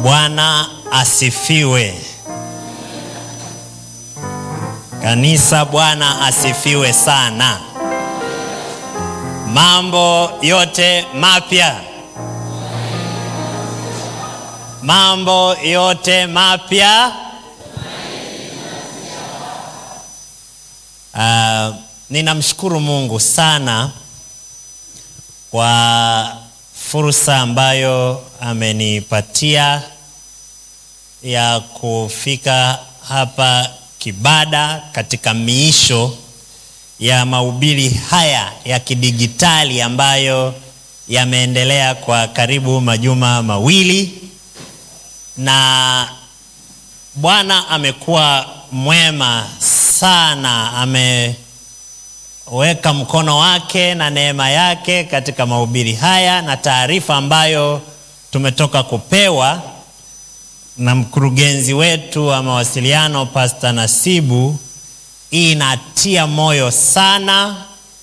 Bwana asifiwe. Kanisa, Bwana asifiwe sana. Mambo yote mapya, mambo yote mapya. Uh, ninamshukuru Mungu sana kwa fursa ambayo amenipatia ya kufika hapa Kibada katika miisho ya mahubiri haya ya kidigitali ambayo yameendelea kwa karibu majuma mawili, na Bwana amekuwa mwema sana, ameweka mkono wake na neema yake katika mahubiri haya na taarifa ambayo tumetoka kupewa na mkurugenzi wetu wa mawasiliano Pastor Nasibu inatia moyo sana,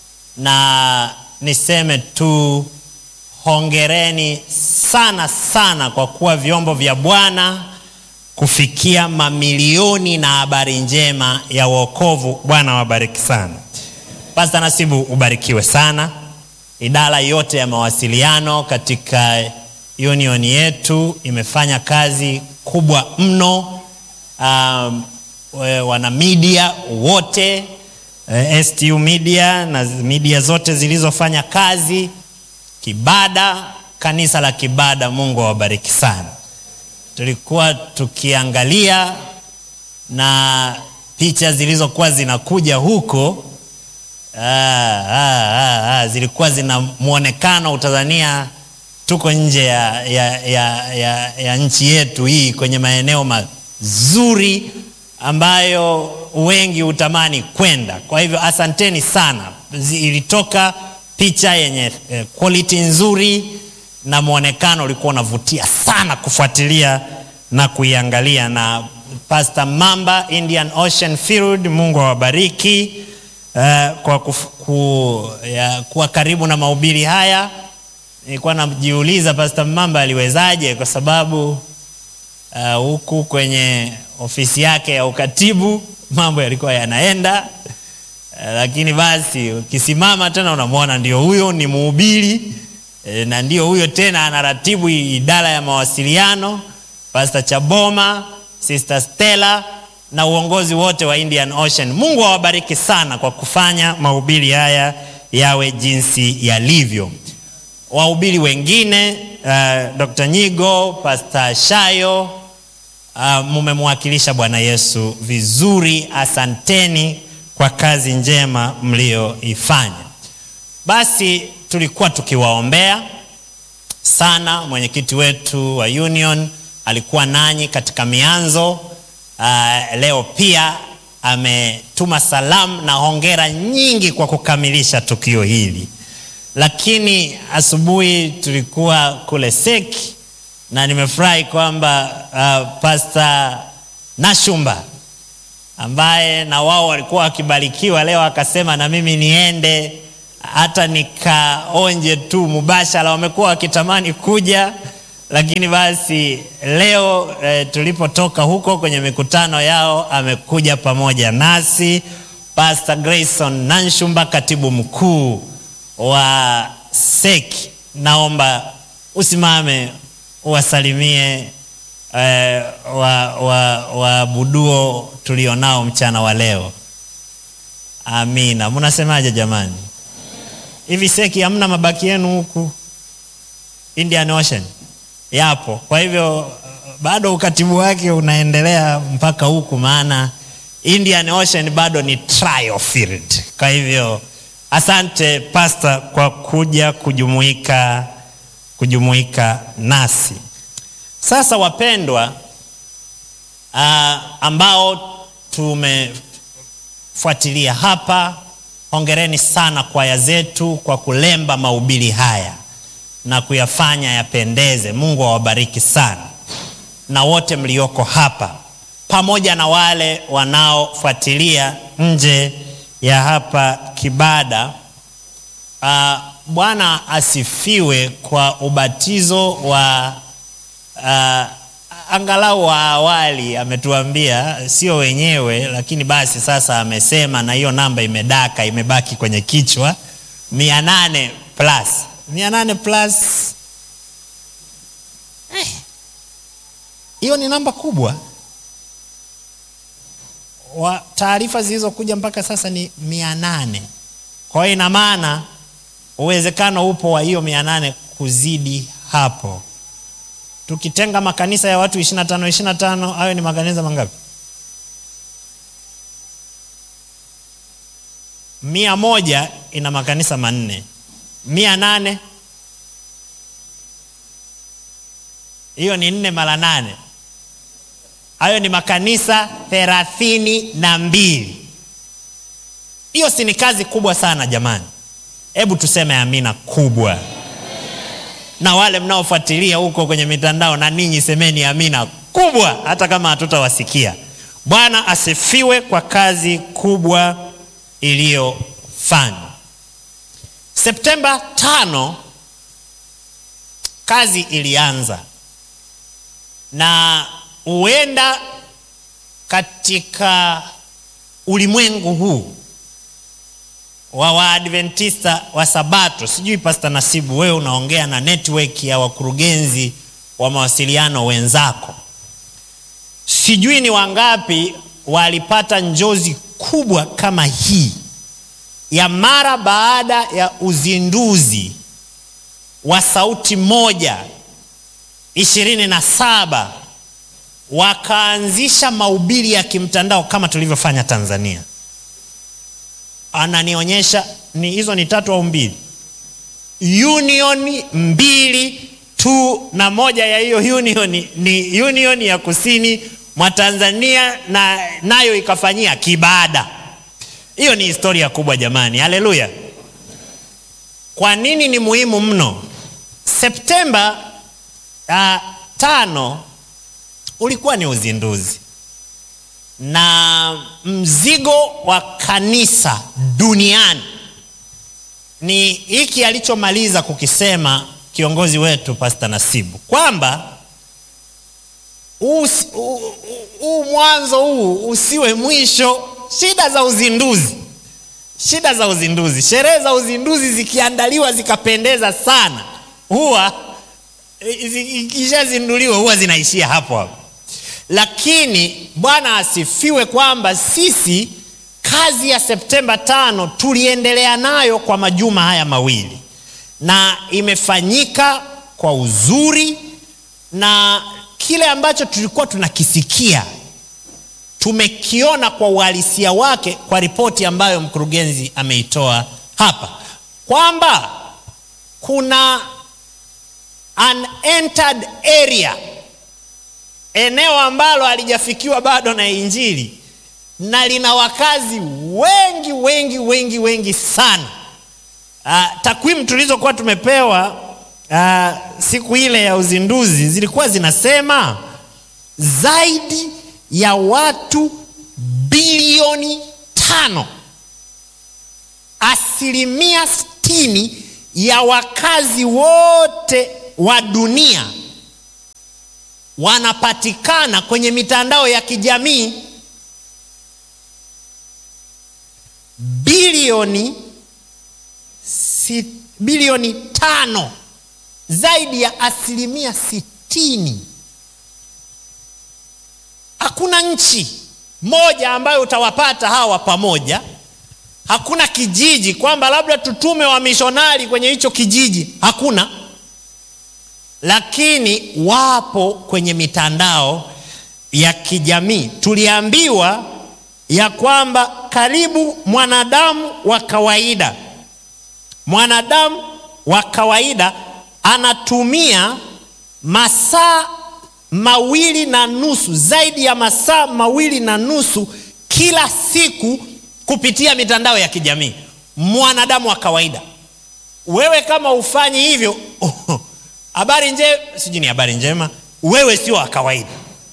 na niseme tu hongereni sana sana kwa kuwa vyombo vya Bwana kufikia mamilioni na habari njema ya wokovu. Bwana wabariki sana. Pastor Nasibu, ubarikiwe sana. Idara yote ya mawasiliano katika union yetu imefanya kazi kubwa mno. Um, wana media wote eh, STU media na media zote zilizofanya kazi Kibada, kanisa la Kibada, Mungu awabariki sana. Tulikuwa tukiangalia na picha zilizokuwa zinakuja huko ah, ah, ah, ah, zilikuwa zina mwonekano utazania tuko nje ya, ya, ya, ya, ya nchi yetu hii kwenye maeneo mazuri ambayo wengi hutamani kwenda. Kwa hivyo asanteni sana, ilitoka picha yenye eh, quality nzuri na mwonekano ulikuwa unavutia sana kufuatilia na kuiangalia. Na Pastor Mamba Indian Ocean Field, Mungu awabariki eh, kwa kufu, ya, kuwa karibu na mahubiri haya. Nilikuwa najiuliza Pastor Mamba aliwezaje, kwa sababu huku uh, kwenye ofisi yake ya ukatibu mambo yalikuwa yanaenda uh, lakini basi ukisimama tena unamwona ndio huyo ni mhubiri e, na ndio huyo tena anaratibu idara ya mawasiliano, Pastor Chaboma, Sister Stella na uongozi wote wa Indian Ocean. Mungu awabariki sana kwa kufanya mahubiri haya yawe jinsi yalivyo. Wahubiri wengine uh, Dr. Nyigo, Pastor Shayo uh, mumemwakilisha Bwana Yesu vizuri. Asanteni kwa kazi njema mlioifanya. Basi tulikuwa tukiwaombea sana. Mwenyekiti wetu wa Union alikuwa nanyi katika mianzo. Uh, leo pia ametuma salamu na hongera nyingi kwa kukamilisha tukio hili lakini asubuhi tulikuwa kule Seki na nimefurahi kwamba uh, Pastor Nashumba ambaye na wao walikuwa wakibarikiwa leo akasema na mimi niende hata nikaonje tu mubashara. Wamekuwa wakitamani kuja, lakini basi leo eh, tulipotoka huko kwenye mikutano yao amekuja pamoja nasi Pastor Grayson Nanshumba, katibu mkuu wa Seki, naomba usimame uwasalimie eh, waabuduo wa, wa tulionao mchana wa leo. Amina. Mnasemaje jamani? Hivi Seki hamna mabaki yenu huku Indian Ocean? Yapo. Kwa hivyo bado ukatibu wake unaendelea mpaka huku, maana Indian Ocean bado ni trial field. Kwa hivyo Asante Pastor kwa kuja kujumuika kujumuika nasi. Sasa wapendwa, uh, ambao tumefuatilia hapa, hongereni sana kwaya zetu kwa kulemba mahubiri haya na kuyafanya yapendeze. Mungu awabariki sana, na wote mlioko hapa pamoja na wale wanaofuatilia nje ya hapa Kibada. Uh, Bwana asifiwe kwa ubatizo wa uh, angalau wa awali ametuambia, sio wenyewe, lakini basi sasa amesema, na hiyo namba imedaka, imebaki kwenye kichwa, mia nane plus mia nane plus hiyo eh, ni namba kubwa. Wa taarifa zilizokuja mpaka sasa ni mia nane. Kwa hiyo ina maana uwezekano upo wa hiyo mia nane kuzidi hapo tukitenga makanisa ya watu 25 25, hayo ni makanisa mangapi? mia moja ina makanisa manne, mia nane hiyo ni nne mara nane, hayo ni makanisa thelathini na mbili. Hiyo si ni kazi kubwa sana jamani? Hebu tuseme amina kubwa na wale mnaofuatilia huko kwenye mitandao na ninyi semeni amina kubwa, hata kama hatutawasikia. Bwana asifiwe kwa kazi kubwa iliyofanywa. Septemba tano kazi ilianza, na huenda katika ulimwengu huu wa Waadventista wa Sabato, sijui Pasta Nasibu, wewe unaongea na network ya wakurugenzi wa mawasiliano wenzako, sijui ni wangapi walipata njozi kubwa kama hii ya mara baada ya uzinduzi wa Sauti Moja ishirini na saba wakaanzisha mahubiri ya kimtandao kama tulivyofanya Tanzania ananionyesha ni hizo ni tatu au mbili, union mbili tu, na moja ya hiyo union ni union ya kusini mwa Tanzania, na nayo ikafanyia Kibada. Hiyo ni historia kubwa jamani, haleluya! Kwa nini ni muhimu mno? Septemba uh, tano ulikuwa ni uzinduzi na mzigo wa kanisa duniani ni hiki alichomaliza kukisema kiongozi wetu Pasta Nasibu kwamba huu mwanzo huu usiwe mwisho. Shida za uzinduzi, shida za uzinduzi, sherehe za uzinduzi zikiandaliwa zikapendeza sana, huwa ikishazinduliwa huwa zinaishia hapo hapo lakini Bwana asifiwe kwamba sisi kazi ya Septemba tano tuliendelea nayo kwa majuma haya mawili na imefanyika kwa uzuri, na kile ambacho tulikuwa tunakisikia tumekiona kwa uhalisia wake kwa ripoti ambayo mkurugenzi ameitoa hapa kwamba kuna unentered area eneo ambalo halijafikiwa bado na Injili na lina wakazi wengi wengi wengi wengi sana. Uh, takwimu tulizokuwa tumepewa uh, siku ile ya uzinduzi zilikuwa zinasema zaidi ya watu bilioni tano, asilimia sitini ya wakazi wote wa dunia wanapatikana kwenye mitandao ya kijamii. Bilioni si, bilioni tano, zaidi ya asilimia sitini. Hakuna nchi moja ambayo utawapata hawa pamoja. Hakuna kijiji kwamba labda tutume wamishonari kwenye hicho kijiji, hakuna lakini wapo kwenye mitandao ya kijamii. Tuliambiwa ya kwamba karibu mwanadamu wa kawaida, mwanadamu wa kawaida anatumia masaa mawili na nusu, zaidi ya masaa mawili na nusu kila siku kupitia mitandao ya kijamii. Mwanadamu wa kawaida, wewe kama ufanyi hivyo habari njema, sijui ni habari njema, wewe sio wa kawaida.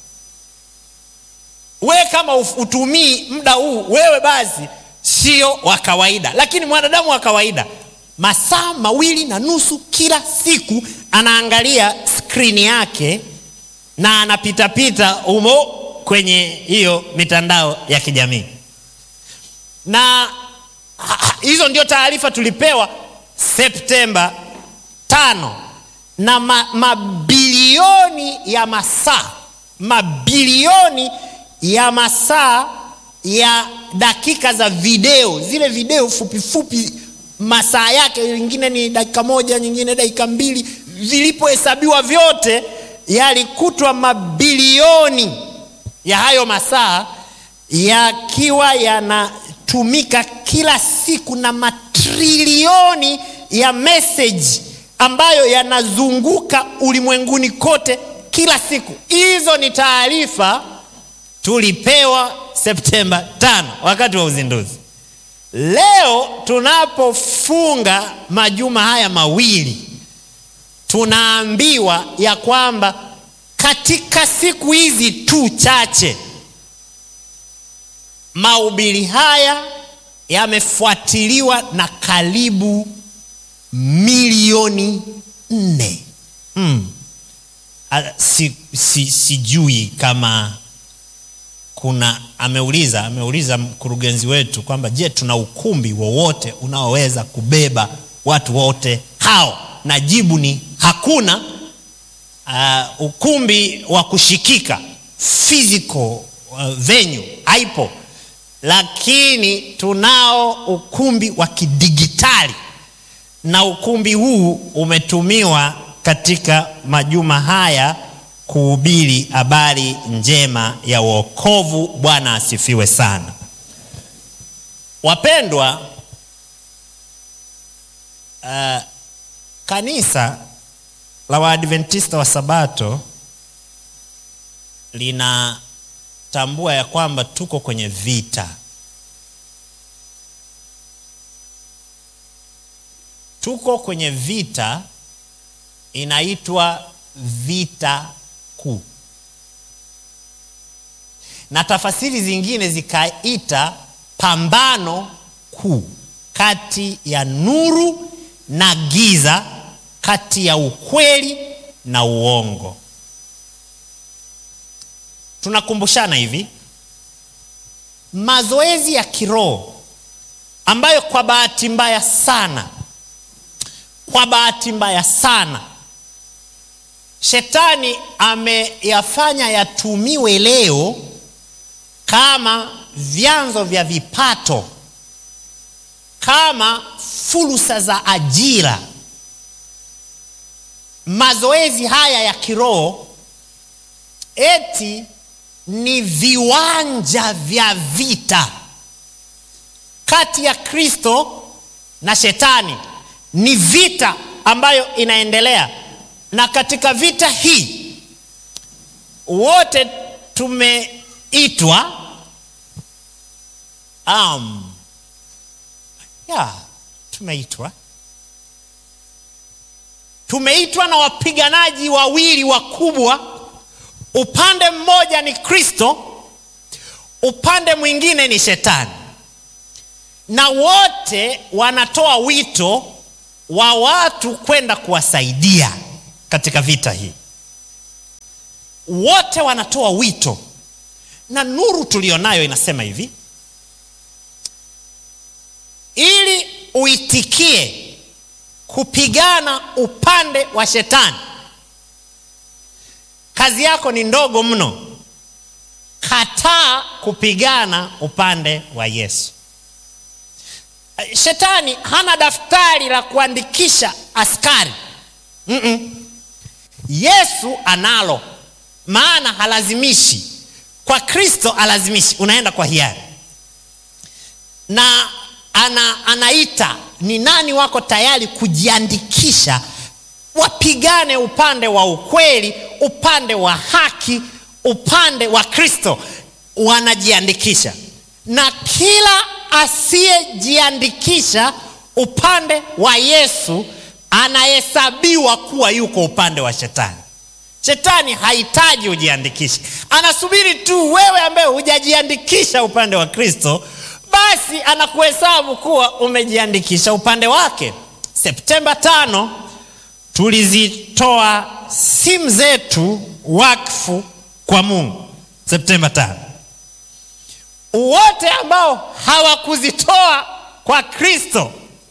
Wewe kama utumii muda huu, wewe basi sio wa kawaida. Lakini mwanadamu wa kawaida masaa mawili na nusu kila siku anaangalia skrini yake na anapitapita humo kwenye hiyo mitandao ya kijamii na hizo ndio taarifa tulipewa Septemba tano na ma, mabilioni ya masaa mabilioni ya masaa ya dakika za video, zile video fupi fupi, masaa yake nyingine ni dakika moja, nyingine dakika mbili, vilipohesabiwa vyote yalikutwa mabilioni ya hayo masaa yakiwa yanatumika kila siku na matrilioni ya meseji ambayo yanazunguka ulimwenguni kote kila siku. Hizo ni taarifa tulipewa Septemba tano wakati wa uzinduzi. Leo tunapofunga majuma haya mawili, tunaambiwa ya kwamba katika siku hizi tu chache mahubiri haya yamefuatiliwa na karibu milioni nne. Hmm. Si, si, sijui kama kuna ameuliza ameuliza mkurugenzi wetu kwamba je, tuna ukumbi wowote unaoweza kubeba watu wote hao, na jibu ni hakuna. Uh, ukumbi wa kushikika physical uh, venue haipo, lakini tunao ukumbi wa kidigitali na ukumbi huu umetumiwa katika majuma haya kuhubiri habari njema ya wokovu. Bwana asifiwe sana. Wapendwa, uh, kanisa la Waadventista wa Sabato linatambua ya kwamba tuko kwenye vita tuko kwenye vita inaitwa vita kuu, na tafasiri zingine zikaita pambano kuu kati ya nuru na giza, kati ya ukweli na uongo. Tunakumbushana hivi mazoezi ya kiroho ambayo kwa bahati mbaya sana kwa bahati mbaya sana shetani ameyafanya yatumiwe leo kama vyanzo vya vipato, kama fursa za ajira. Mazoezi haya ya kiroho eti ni viwanja vya vita kati ya Kristo na shetani ni vita ambayo inaendelea, na katika vita hii wote tumeitwa um, ya tumeitwa tumeitwa na wapiganaji wawili wakubwa. Upande mmoja ni Kristo, upande mwingine ni Shetani, na wote wanatoa wito wa watu kwenda kuwasaidia katika vita hii. Wote wanatoa wito, na nuru tulionayo inasema hivi: ili uitikie kupigana upande wa shetani, kazi yako ni ndogo mno. Kataa kupigana upande wa Yesu. Shetani hana daftari la kuandikisha askari. mm -mm. Yesu analo, maana halazimishi. Kwa Kristo alazimishi, unaenda kwa hiari na ana, anaita ni nani wako tayari kujiandikisha wapigane upande wa ukweli, upande wa haki, upande wa Kristo. Wanajiandikisha, na kila asiyejiandikisha upande wa Yesu anahesabiwa kuwa yuko upande wa shetani. Shetani hahitaji ujiandikishe, anasubiri tu wewe ambaye hujajiandikisha upande wa Kristo, basi anakuhesabu kuwa umejiandikisha upande wake. Septemba tano tulizitoa simu zetu wakfu kwa Mungu Septemba tano. Wote ambao hawakuzitoa kwa Kristo,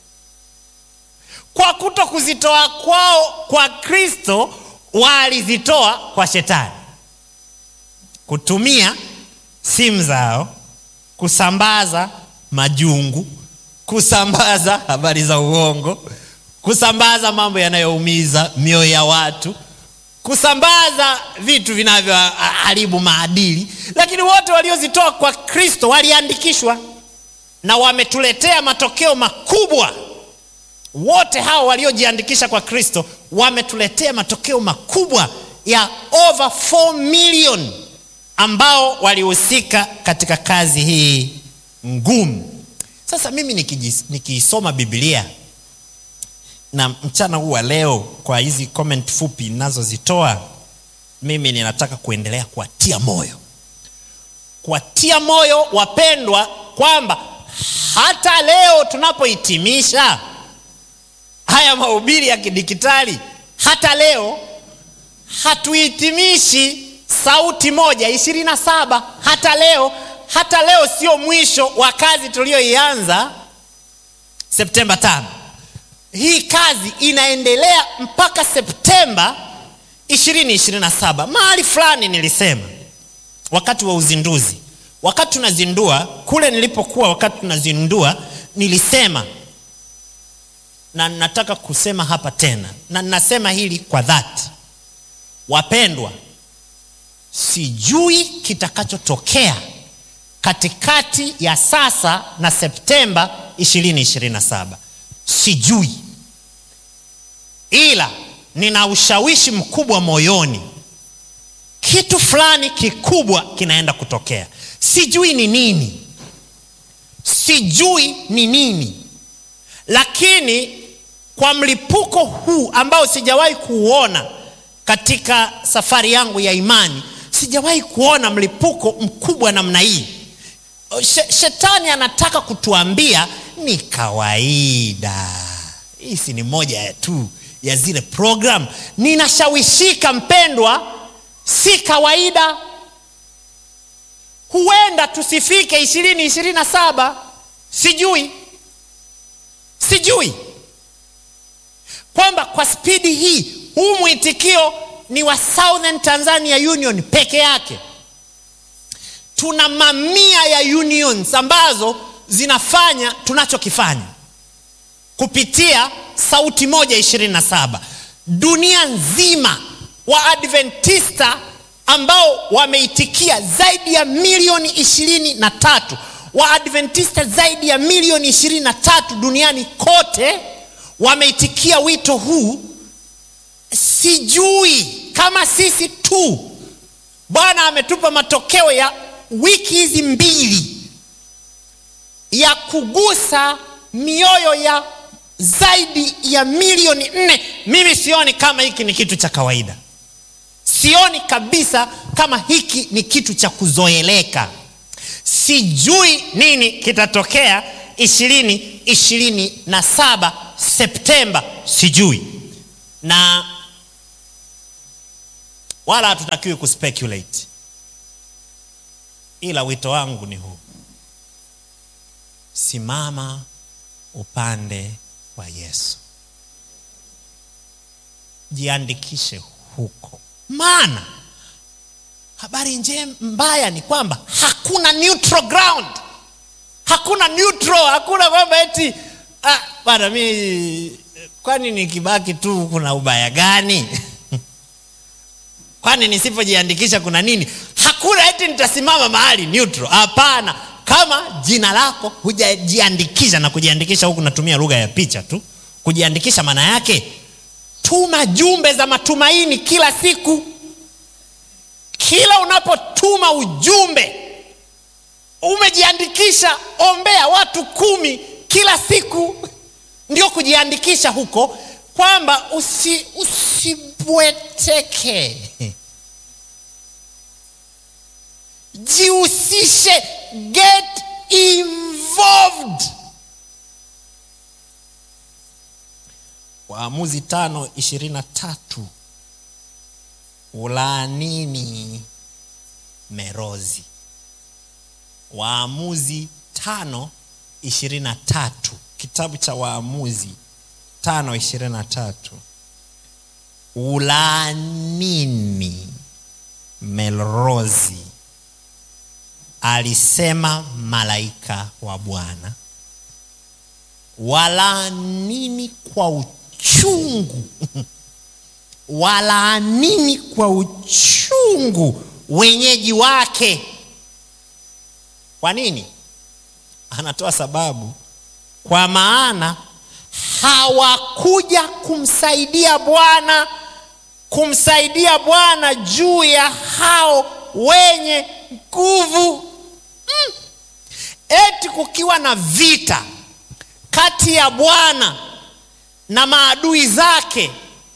kwa kuto kuzitoa kwao kwa Kristo, walizitoa kwa Shetani, kutumia simu zao kusambaza majungu, kusambaza habari za uongo, kusambaza mambo yanayoumiza mioyo ya watu, kusambaza vitu vinavyoharibu maadili. Lakini wote waliozitoa kwa Kristo waliandikishwa na wametuletea matokeo makubwa. Wote hao waliojiandikisha kwa Kristo wametuletea matokeo makubwa ya over 4 million ambao walihusika katika kazi hii ngumu. Sasa mimi nikiisoma Biblia na mchana huu wa leo, kwa hizi comment fupi ninazozitoa, mimi ninataka kuendelea kuwatia moyo, kuwatia moyo wapendwa, kwamba hata leo tunapohitimisha haya mahubiri ya kidijitali, hata leo hatuhitimishi sauti moja ishirini na saba. Hata leo, hata leo sio mwisho wa kazi tuliyoianza Septemba tano. Hii kazi inaendelea mpaka Septemba 2027. Mahali fulani nilisema wakati wa uzinduzi, wakati tunazindua kule nilipokuwa, wakati tunazindua nilisema, na nataka kusema hapa tena, na nasema hili kwa dhati, wapendwa, sijui kitakachotokea katikati ya sasa na Septemba 2027, sijui ila nina ushawishi mkubwa moyoni, kitu fulani kikubwa kinaenda kutokea. Sijui ni nini, sijui ni nini, lakini kwa mlipuko huu ambao sijawahi kuuona katika safari yangu ya imani, sijawahi kuona mlipuko mkubwa namna hii. Shetani anataka kutuambia ni kawaida, hii si ni moja ya tu ya zile program. Ninashawishika mpendwa, si kawaida. Huenda tusifike ishirini ishirini na saba, sijui sijui kwamba kwa spidi hii huu mwitikio ni wa Southern Tanzania Union peke yake. Tuna mamia ya unions ambazo zinafanya tunachokifanya kupitia sauti moja ishirini na saba. Dunia nzima Waadventista ambao wameitikia zaidi ya milioni ishirini na tatu Waadventista zaidi ya milioni ishirini na tatu duniani kote wameitikia wito huu. Sijui kama sisi tu, Bwana ametupa matokeo ya wiki hizi mbili ya kugusa mioyo ya zaidi ya milioni nne. Mimi sioni kama hiki ni kitu cha kawaida, sioni kabisa kama hiki ni kitu cha kuzoeleka. Sijui nini kitatokea ishirini ishirini na saba Septemba, sijui, na wala hatutakiwi kuspeculate, ila wito wangu ni huu: simama upande wa Yesu, jiandikishe huko, maana habari njema mbaya ni kwamba hakuna neutral ground, hakuna neutral, hakuna kwamba eti ah, bana mi kwani nikibaki tu kuna ubaya gani? kwani nisipojiandikisha kuna nini? Hakuna eti nitasimama mahali neutral. Hapana, kama jina lako hujajiandikisha, na kujiandikisha huku natumia lugha ya picha tu. Kujiandikisha maana yake tuma jumbe za matumaini kila siku. Kila unapotuma ujumbe umejiandikisha, ombea watu kumi kila siku, ndio kujiandikisha huko, kwamba usi usibweteke, jihusishe, get involved. Waamuzi tano ishirini na tatu ulaanini Merozi. Waamuzi tano ishirini na tatu kitabu cha Waamuzi tano ishirini na tatu ulaanini Merozi, alisema malaika wa Bwana, walaanini kwa uchungu walaanini kwa uchungu wenyeji wake. Kwa nini? Anatoa sababu, kwa maana hawakuja kumsaidia Bwana, kumsaidia Bwana juu ya hao wenye nguvu mm. Eti kukiwa na vita kati ya Bwana na maadui zake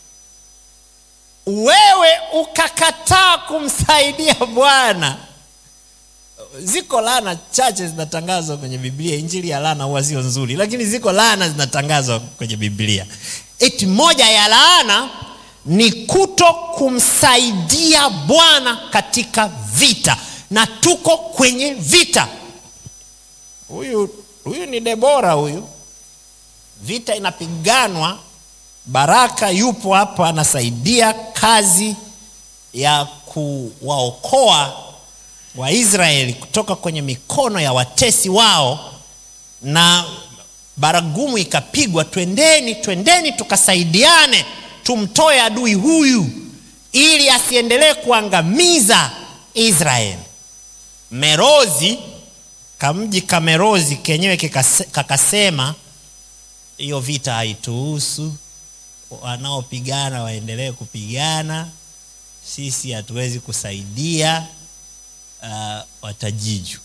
wewe ukakataa kumsaidia Bwana. Ziko laana chache zinatangazwa kwenye Biblia. Injili ya laana huwa sio nzuri, lakini ziko laana zinatangazwa kwenye Biblia. Eti moja ya laana ni kuto kumsaidia Bwana katika vita, na tuko kwenye vita. Huyu huyu ni Debora, huyu vita inapiganwa Baraka yupo hapa anasaidia kazi ya kuwaokoa Waisraeli kutoka kwenye mikono ya watesi wao, na baragumu ikapigwa, twendeni, twendeni tukasaidiane, tumtoe adui huyu ili asiendelee kuangamiza Israeli. Merozi, kamji ka Merozi kenyewe kakasema, hiyo vita haituhusu wanaopigana waendelee kupigana, sisi hatuwezi kusaidia. Uh, watajiju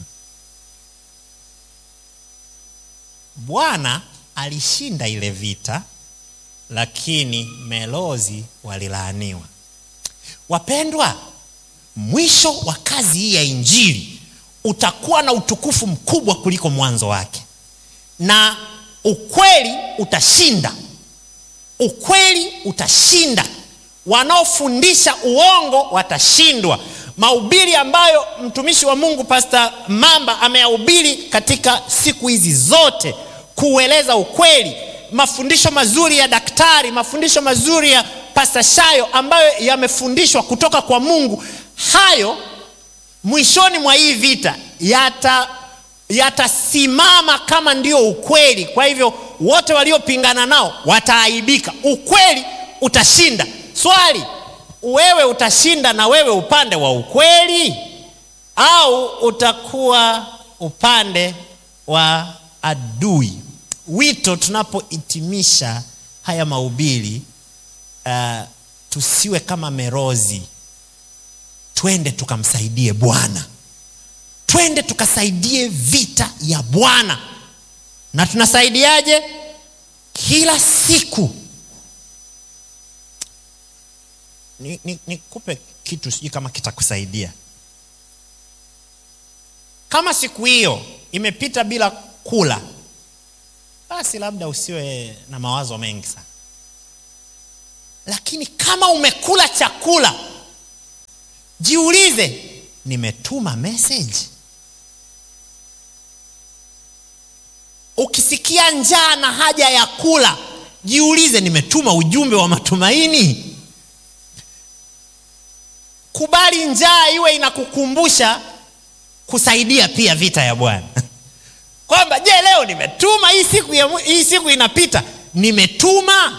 Bwana alishinda ile vita, lakini Merozi walilaaniwa. Wapendwa, mwisho wa kazi hii ya injili utakuwa na utukufu mkubwa kuliko mwanzo wake, na ukweli utashinda ukweli utashinda. Wanaofundisha uongo watashindwa. Mahubiri ambayo mtumishi wa Mungu Pasta Mamba ameyahubiri katika siku hizi zote, kueleza ukweli, mafundisho mazuri ya daktari, mafundisho mazuri ya Pasta Shayo ambayo yamefundishwa kutoka kwa Mungu, hayo mwishoni mwa hii vita yata yatasimama kama ndio ukweli. Kwa hivyo wote waliopingana nao wataaibika, ukweli utashinda. Swali, wewe utashinda na wewe upande wa ukweli au utakuwa upande wa adui? Wito tunapohitimisha haya mahubiri, uh, tusiwe kama Merozi, twende tukamsaidie Bwana twende tukasaidie vita ya Bwana. Na tunasaidiaje? Kila siku. Nikupe ni, ni kitu, sijui kama kitakusaidia. Kama siku hiyo imepita bila kula, basi labda usiwe na mawazo mengi sana, lakini kama umekula chakula, jiulize, nimetuma message Ukisikia njaa na haja ya kula, jiulize, nimetuma ujumbe wa matumaini? Kubali njaa iwe inakukumbusha kusaidia pia vita ya Bwana kwamba je, leo nimetuma hii siku ya, hii siku inapita, nimetuma.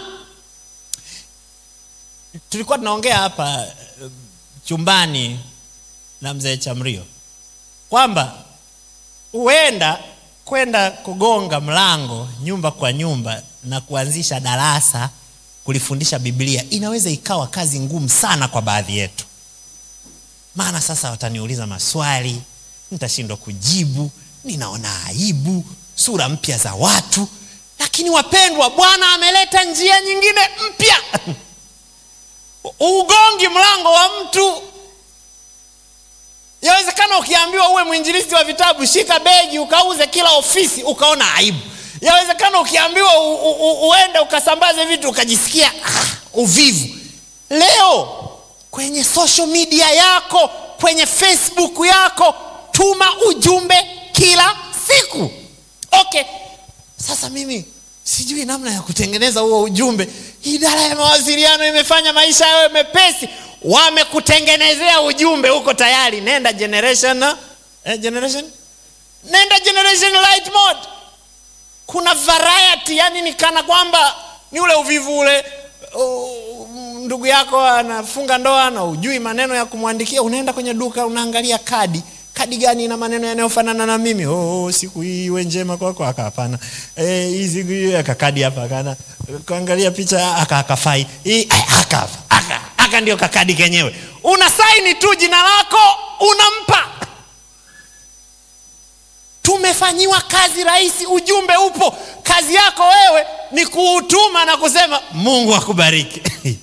Tulikuwa tunaongea hapa chumbani na mzee Chamrio kwamba huenda kwenda kugonga mlango nyumba kwa nyumba na kuanzisha darasa kulifundisha Biblia inaweza ikawa kazi ngumu sana kwa baadhi yetu, maana sasa wataniuliza maswali, nitashindwa kujibu, ninaona aibu, sura mpya za watu. Lakini wapendwa, Bwana ameleta njia nyingine mpya. Ugongi mlango wa mtu Yawezekana ukiambiwa uwe mwinjilisti wa vitabu, shika begi ukauze kila ofisi, ukaona aibu. yawezekana ukiambiwa u, u, u, uende ukasambaze vitu ukajisikia ah, uvivu leo kwenye social media yako kwenye facebook yako tuma ujumbe kila siku okay sasa mimi sijui namna ya kutengeneza huo ujumbe idara ya mawasiliano imefanya maisha yawe mepesi wamekutengenezea ujumbe huko tayari nenda generation eh, generation nenda generation light mode kuna variety yani ni kana kwamba ni ule uvivu ule uh, ndugu yako anafunga ndoa na ujui maneno ya kumwandikia unaenda kwenye duka unaangalia kadi kadi gani ina maneno yanayofanana na mimi oh, siku hii iwe njema kwako aka hapana eh, hii siku hii aka kadi hapa akana kuangalia picha aka akafai hii aka hapa aka aka ndio kakadi kenyewe una saini tu jina lako unampa tumefanyiwa kazi rahisi ujumbe upo kazi yako wewe ni kuutuma na kusema mungu akubariki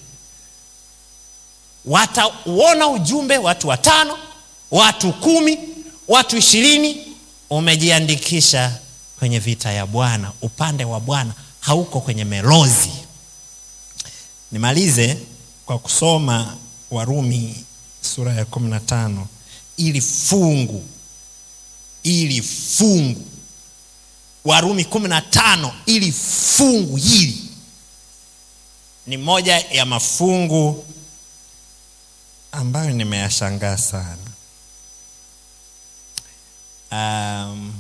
watauona ujumbe watu watano watu kumi watu ishirini umejiandikisha kwenye vita ya bwana upande wa bwana hauko kwenye melozi nimalize kwa kusoma warumi sura ya kumi na tano ili fungu ili fungu warumi kumi na tano ili fungu hili ni moja ya mafungu ambayo nimeyashangaa sana um,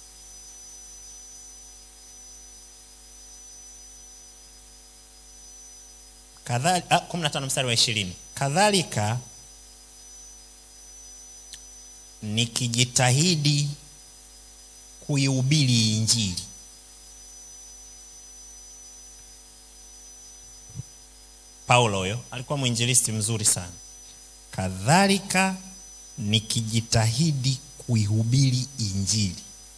kumi na tano mstari wa ishirini kadhalika nikijitahidi kuihubiri injili paulo huyo alikuwa mwinjilisti mzuri sana kadhalika nikijitahidi kuihubiri injili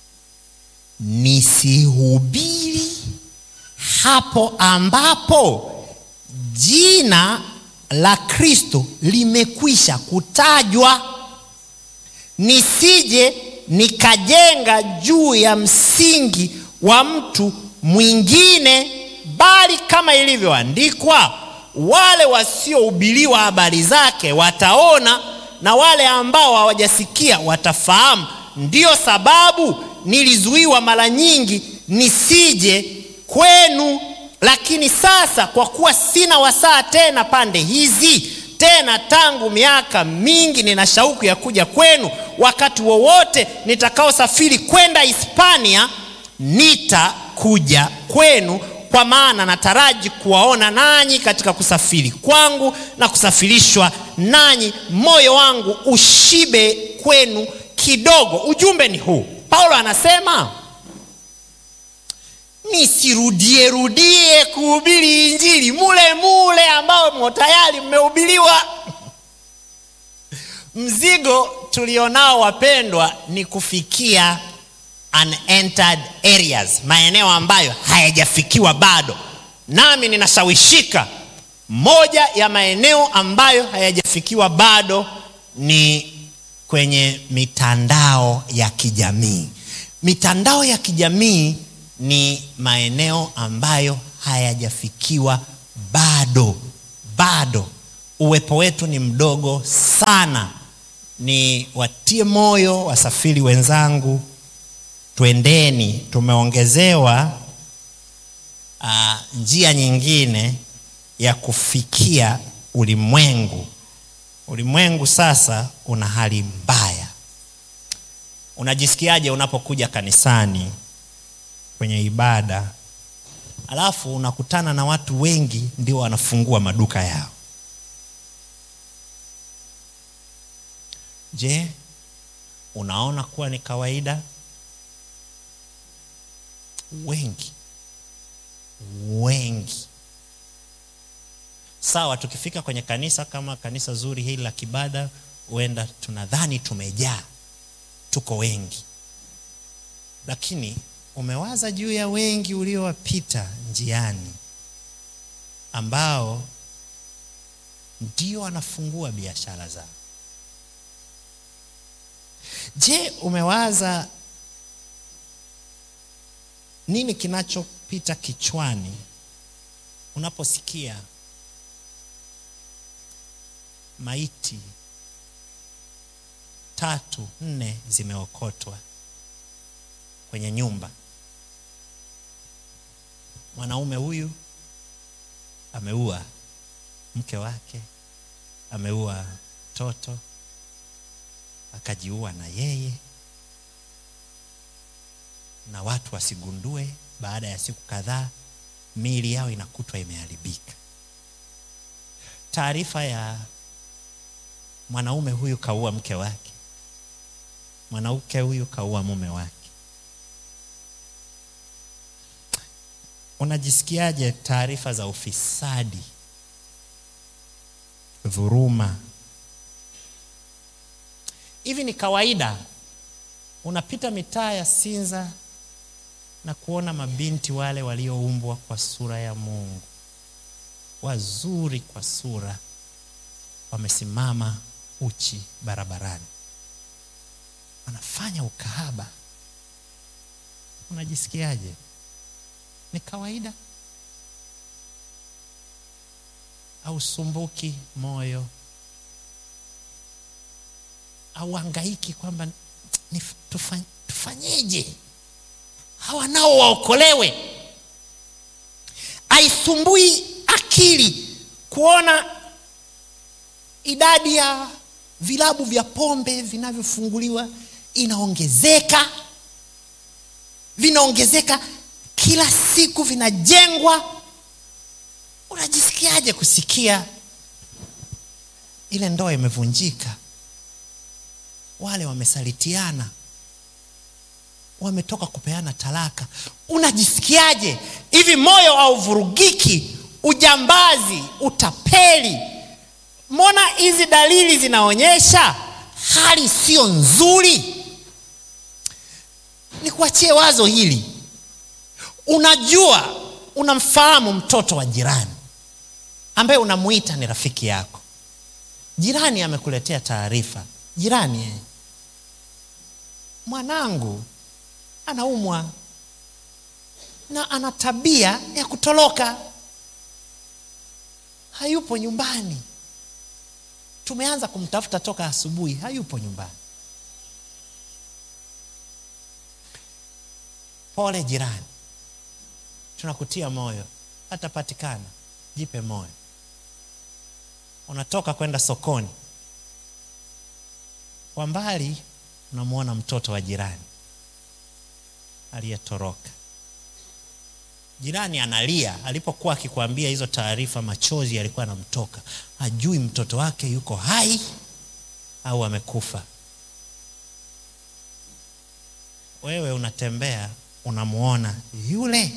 nisihubiri hapo ambapo jina la kristo limekwisha kutajwa nisije nikajenga juu ya msingi wa mtu mwingine bali kama ilivyoandikwa wale wasiohubiriwa habari zake wataona na wale ambao hawajasikia watafahamu ndiyo sababu nilizuiwa mara nyingi nisije kwenu lakini sasa kwa kuwa sina wasaa tena pande hizi tena tangu miaka mingi nina shauku ya kuja kwenu wakati wowote nitakaosafiri kwenda hispania nitakuja kwenu kwa maana nataraji kuwaona nanyi katika kusafiri kwangu na kusafirishwa nanyi moyo wangu ushibe kwenu kidogo ujumbe ni huu paulo anasema nisirudie rudie kuhubiri injili mule mule ambao tayari mmehubiriwa mzigo tulionao wapendwa ni kufikia unentered areas maeneo ambayo hayajafikiwa bado nami ninashawishika moja ya maeneo ambayo hayajafikiwa bado ni kwenye mitandao ya kijamii mitandao ya kijamii ni maeneo ambayo hayajafikiwa bado bado uwepo wetu ni mdogo sana ni watie moyo wasafiri wenzangu twendeni tumeongezewa uh, njia nyingine ya kufikia ulimwengu ulimwengu sasa una hali mbaya unajisikiaje unapokuja kanisani kwenye ibada alafu unakutana na watu wengi ndio wanafungua maduka yao je unaona kuwa ni kawaida wengi wengi sawa tukifika kwenye kanisa kama kanisa zuri hili la kibada huenda tunadhani tumejaa tuko wengi lakini umewaza juu ya wengi uliowapita njiani ambao ndio wanafungua biashara zao je umewaza nini kinachopita kichwani unaposikia maiti tatu nne zimeokotwa kwenye nyumba mwanaume huyu ameua mke wake ameua mtoto akajiua na yeye na watu wasigundue baada ya siku kadhaa miili yao inakutwa imeharibika taarifa ya mwanaume huyu kaua mke wake mwanamke huyu kaua mume wake unajisikiaje taarifa za ufisadi dhuruma hivi ni kawaida unapita mitaa ya sinza na kuona mabinti wale walioumbwa kwa sura ya mungu wazuri kwa sura wamesimama uchi barabarani wanafanya ukahaba unajisikiaje ni kawaida au sumbuki moyo au hangaiki kwamba ni tufany, tufanyeje hawa nao waokolewe aisumbui akili kuona idadi ya vilabu vya pombe vinavyofunguliwa inaongezeka vinaongezeka kila siku vinajengwa unajisikiaje kusikia ile ndoa imevunjika wale wamesalitiana wametoka kupeana talaka unajisikiaje hivi moyo hauvurugiki ujambazi utapeli mbona hizi dalili zinaonyesha hali sio nzuri nikuachie wazo hili unajua unamfahamu mtoto wa jirani ambaye unamuita ni rafiki yako jirani amekuletea taarifa jirani eh, mwanangu anaumwa na ana tabia ya kutoroka hayupo nyumbani tumeanza kumtafuta toka asubuhi hayupo nyumbani pole jirani tunakutia moyo atapatikana jipe moyo unatoka kwenda sokoni kwa mbali unamwona mtoto wa jirani aliyetoroka jirani analia alipokuwa akikwambia hizo taarifa machozi yalikuwa anamtoka hajui mtoto wake yuko hai au amekufa wewe unatembea unamwona yule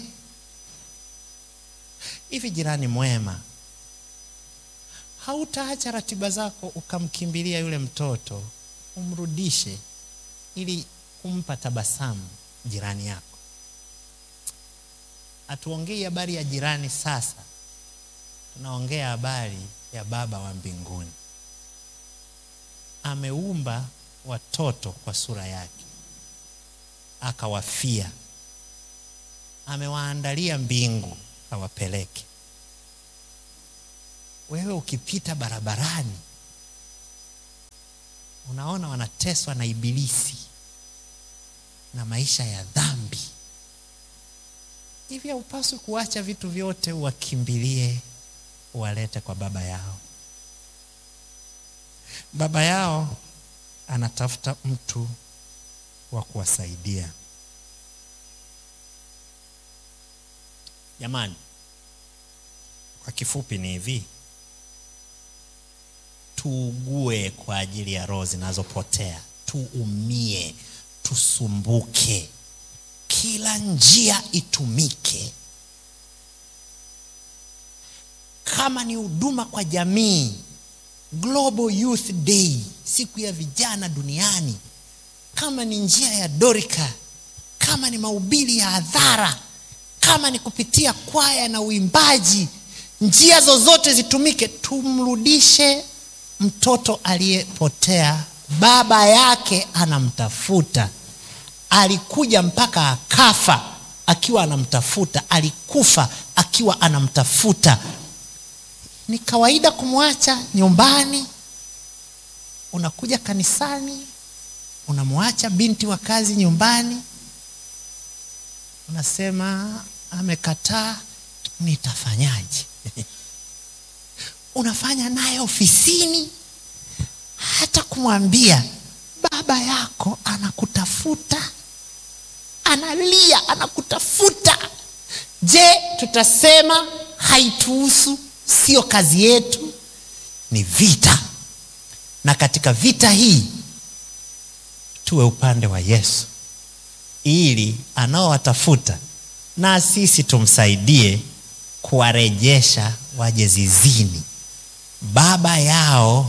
hivi jirani mwema hautaacha ratiba zako ukamkimbilia yule mtoto umrudishe ili kumpa tabasamu jirani yako hatuongei habari ya jirani sasa tunaongea habari ya baba wa mbinguni ameumba watoto kwa sura yake akawafia amewaandalia mbingu awapeleke wewe ukipita barabarani unaona wanateswa na ibilisi na maisha ya dhambi hivi haupaswi kuacha vitu vyote uwakimbilie uwalete kwa baba yao baba yao anatafuta mtu wa kuwasaidia jamani kwa kifupi ni hivi tuugue kwa ajili ya roho zinazopotea tuumie tusumbuke kila njia itumike kama ni huduma kwa jamii global youth day siku ya vijana duniani kama ni njia ya dorika kama ni mahubiri ya hadhara kama ni kupitia kwaya na uimbaji njia zozote zitumike tumrudishe mtoto aliyepotea baba yake anamtafuta alikuja mpaka akafa akiwa anamtafuta, alikufa akiwa anamtafuta. Ni kawaida kumwacha nyumbani, unakuja kanisani, unamwacha binti wa kazi nyumbani, unasema amekataa, nitafanyaje? unafanya naye ofisini, hata kumwambia baba yako anakutafuta, analia, anakutafuta. Je, tutasema haituhusu? Sio kazi yetu? Ni vita, na katika vita hii tuwe upande wa Yesu ili anaowatafuta na sisi tumsaidie kuwarejesha waje zizini. Baba yao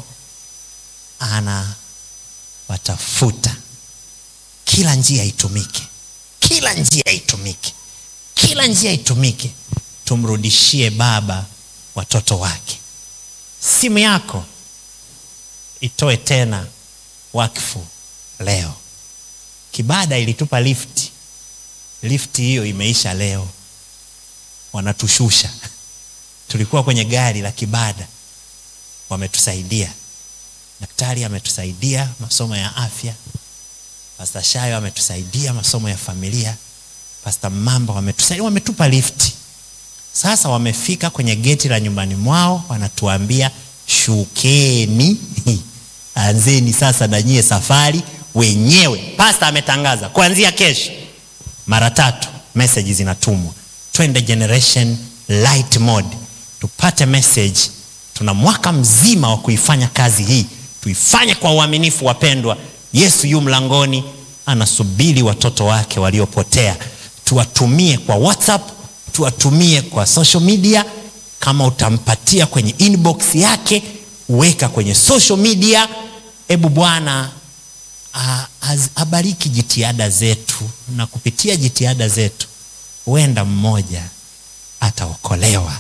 anawatafuta. Kila njia itumike, kila njia itumike, kila njia itumike, tumrudishie baba watoto wake. Simu yako itoe tena wakfu leo. Kibada ilitupa lifti, lifti hiyo imeisha leo, wanatushusha. Tulikuwa kwenye gari la Kibada, wametusaidia. Daktari ametusaidia masomo ya afya, Pasta Shayo ametusaidia masomo ya familia, Pasta Mamba wametusaidia, wametupa lifti. Sasa wamefika kwenye geti la nyumbani mwao, wanatuambia shukeni, anzeni sasa na nyie safari wenyewe. Pasta ametangaza kuanzia kesho, mara tatu message zinatumwa, twende generation light mode, tupate message. Tuna mwaka mzima wa kuifanya kazi hii, tuifanye kwa uaminifu. Wapendwa, Yesu yu mlangoni, anasubiri watoto wake waliopotea. Tuwatumie kwa WhatsApp, tuwatumie kwa social media. Kama utampatia kwenye inbox yake, weka kwenye social media. Ebu Bwana abariki jitihada zetu, na kupitia jitihada zetu huenda mmoja ataokolewa.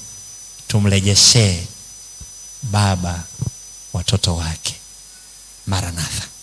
Tumrejeshee baba watoto wake. Maranatha.